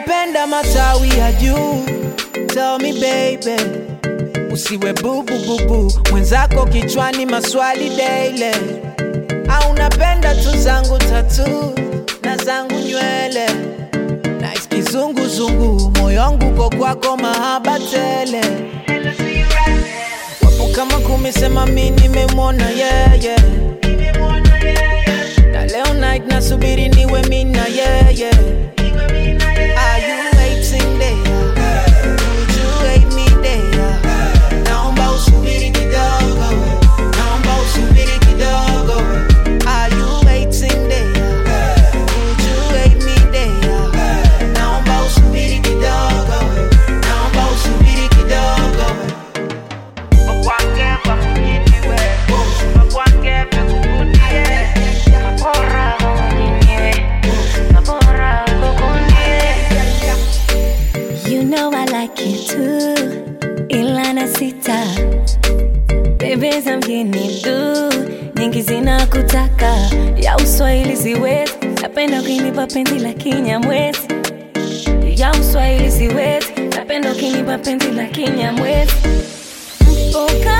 unapenda matawi ya juu tell me baby usiwe bubu bubu mwenzako kichwani maswali daily au unapenda tu zangu tatu na zangu nywele nice kizunguzungu moyongu ko kwako mahaba tele wapo kama kumesema mi nimemwona yeah, yeah. na leo night nasubiri niwe mina yeah, yeah. Are you waiting there? Would you wait me there? Naomba usubiri kidogo, naomba usubiri kidogo. Are you waiting there? Would you wait me there? Naomba usubiri kidogo, naomba usubiri kidogo. Wakwange wakunyinyiwe, wakwange wakukundie. Bora kukunyiwe, na bora kukunye. You know I like it too, ila na sita bebe za mjini tu nyingi zinakutaka ya uswahili siwezi, napenda ukinipa penzi la kinyamwezi ya uswahili siwezi, napenda ukinipa penzi la kinyamwezi mpoka